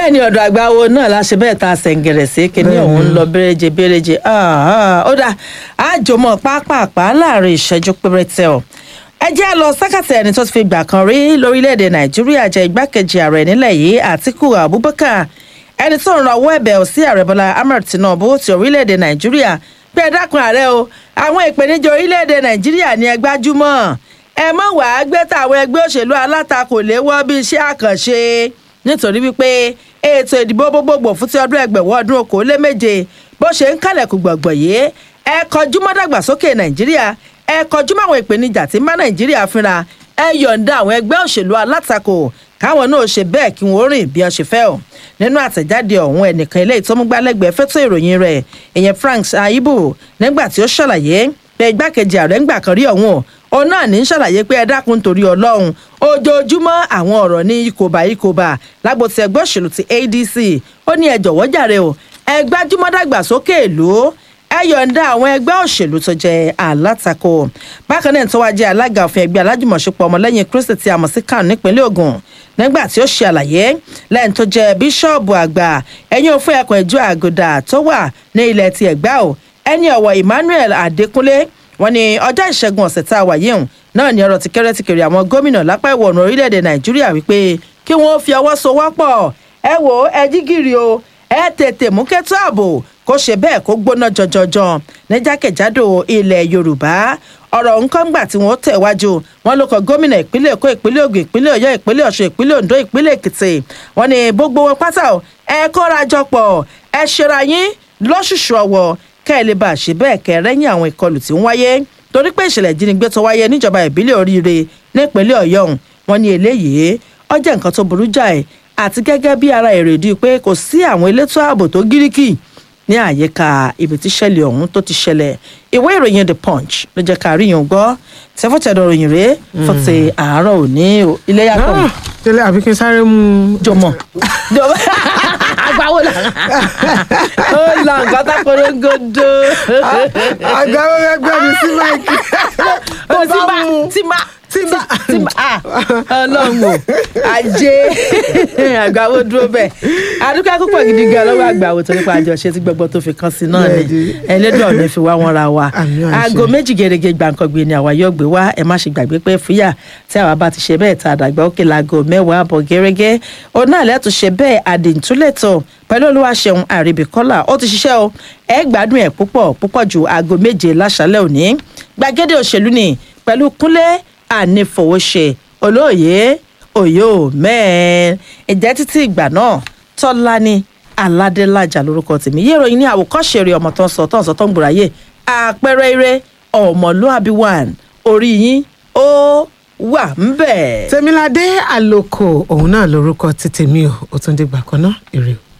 bẹ́ẹ̀ ni ọ̀dọ̀ àgbáwo náà la ṣe bẹ́ẹ̀ ta sẹ̀ǹgẹ̀rẹ̀ sí kíní ọ̀hún ń lọ béréje béréje ó dà àjòmọ̀ pápápá láàrin ìṣẹ́jú péréte ọ̀ ẹ jẹ́ lọ sákàtà ẹni tó ti fi gbà kan rí lórílẹ̀‐èdè nàìjíríà jẹ́ igbákejì ààrẹ nílẹ̀ yìí àtíkù abubakar ẹni tó ń rawọ́ ẹ̀bẹ̀ sí ààrẹ bọ́lá ahmed tinubu ti orílẹ̀‐èdè nàìjíríà pé ẹ dákun ààrẹ o àwọn ìpèníjà orílẹ̀‐èdè nàìjíríà ni ẹ gbájúmọ́ ẹ mọ̀ wàá gbé tàwọn ẹgbẹ́ òṣèlú alátakò léwọ́ bí iṣẹ́ àkànṣe nítorí wípé ètò ìdìbò gbogbogbò fún ti ọdún ẹgbẹ̀wọ́ ọdún okòóléméje bó ṣe ń kálẹ̀kùn gbọ̀ngbọ̀n yìí ẹ kọjú mọ́ dàgbàsókè nàìjíríà ẹ kọjú mọ́ àwọn ìpèníjà tí ń bá nàìjíríà fínra ẹ yọ̀ǹda àwọn ẹgbẹ́ òṣèlú alátakò káwọn náà ṣe bẹ́ẹ̀ kí wọ́n rìn bí wọ́n ṣe fẹ́ o nínú àtẹ̀jáde ọ̀hún ẹnìkan ilé ìtọ́múgbálẹ́gbẹ̀ẹ́ fẹ́tọ̀ ìròyìn rẹ̀ ìyẹn frank aibu nígbà tí ó ṣàlàyé pé igbákejì ààrẹ ń gbà kan rí ọ̀hún òun náà ní ṣàlàyé pé ẹ dákun torí ọlọ́run ojoojúmọ́ àwọn ọ̀rọ̀ ní ikòbá ikòbá lágbo ti ẹgbẹ́ òṣèlú ti adc ó ní ẹ jọ̀wọ́ jàre o ẹ gbájúmọ́ dàgbàsókè ìlú ẹ yọ̀ǹda àwọn ẹgbẹ́ òṣèlú tó jẹ́ alátakò bákan náà tó wá jẹ́ alága òfin ẹgbẹ́ alájùmọ̀ṣepọ̀ ọmọlẹ́yìn kristi tí a mọ̀ sí kan nípínlẹ̀ ogun nígbà tí ó ṣe àlàyé lẹ́yìn tó jẹ́ bíṣọ́ọ̀bù àgbà ẹ̀yìn òfin ẹ̀kọ́ ìjọ àgùdà tó wà ní ilẹ̀ ti ẹ̀gbá o ẹni ọ̀wọ̀ emmanuel adékúnlé wọn ní ọjọ́ ìṣẹ́gun ọ̀sẹ̀ tá a wà yìí náà ní ọ̀rọ̀ ti kẹ́rẹ́ ti kiri àwọn gómìnà lápá ìwọ̀ oòrùn orílẹ̀-èdè nàìjíríà wípé kí wọ́n fi ọwọ́ sowọ́pọ̀ ẹ wò ó ẹ jí gìrì o ẹ tètè mú kẹ́tọ́ ààbò kó ṣe bẹ́ẹ̀ kó gbóná jọjọjọ ní jákèjádò ilẹ̀ yorùbá ọ̀rọ̀ nǹkan gbà tí wọ́n tẹ̀ wájú wọn ló kọ gómìnà ìpínlẹ̀ èkó ìpínlẹ̀ ògùn ìpínlẹ̀ ọ̀yọ́ ìpínlẹ̀ ọ̀ṣun ìpínlẹ̀ ondo ìpínlẹ̀ èkìtì wọn ni gbogbo wọn pátá ẹ kóra jọ pọ̀ ẹ ṣera yín lọ́ṣùṣù ọ̀wọ̀ kẹ́ ẹ lè bá a ṣe bẹ́ẹ̀ kẹ́ ẹ rẹ́yìn àwọn ìkọlù tí ń wáyé torí pé ìṣẹ̀lẹ̀ ìjínigbé tó wáyé níjọba ìbílẹ̀ oríire nípínlẹ̀ ọ̀yọ́ wọn ni eléyìí ọjọ́ nǹkan tó burú jáì àti gẹ́gẹ́ bí ara èrèdí pé kò sí àwọn elétò ààbò tó gíríkì ní àyíká ibi tí ṣẹlẹ̀ ọ̀hún tó ti ṣẹlẹ̀ ìwé ìròyìn the punch ló jẹ́ ká rí yàn gbọ́ tẹ́fọ́tẹ̀dọ̀ ròyìn rèé fún ti àárọ̀ òní ilé yàtọ̀ tẹ́lẹ̀ àbí kí n sáré mú un. jọmọ jọmọ agbawo la ó la nǹkan tá korongodo. àgbàwọ̀ ẹgbẹ́ mi sí máìkì. ó ti bá ti má tí bá tí bá ah ọlọ́run o ajé àgbàwo dúró bẹ́ẹ̀ adúgbò púpọ̀ gidi gan lọ́wọ́ àgbàwo tó nípa àjọṣe tí gbogbo tó fi kàn sí náà ni ẹlẹ́dùn ọ̀nà fi wá wọn ra wa Àmì àṣẹ. aago méjì gẹ́gẹ́ gbàǹkangbè ni àwa yóò gbé wá ẹ má ṣe gbàgbé pé fúyà tí àwa bá ti ṣe bẹ́ẹ̀ ta àdàgbà òkè laago mẹ́wàá àbọ̀ gẹ́gẹ́ òun náà lẹ́tù ṣe bẹ́ẹ̀ àdìntúlẹ̀tọ̀ pẹ̀lú olúwaṣeun àríbíkọ́lá ó ti ṣiṣẹ́ o ẹ gbádùn ẹ̀ púpọ̀ púpọ̀ ju aago méje láṣálẹ̀ òní gbàgede òṣèlú ni pẹ̀lú kúnlẹ̀ ànífowóṣe olóòye òyò mẹ́ẹ̀ẹ́ ìjẹ́ títí ìgbà náà tọ́lá ni aládélájà lórúkọ tèmi yé ìròyìn ní àwòkọ́ṣe rẹ̀ ọmọ tó ń sọ tó ń sọ tó ń gbòòráyè àpẹẹrẹ eré ọmọlúàbí one orí yín ó wà ń bẹ̀. tèmiládé àlòkò òun náà lorúkọ ti tèmi o ó tún dìgbà kan náà èrè o.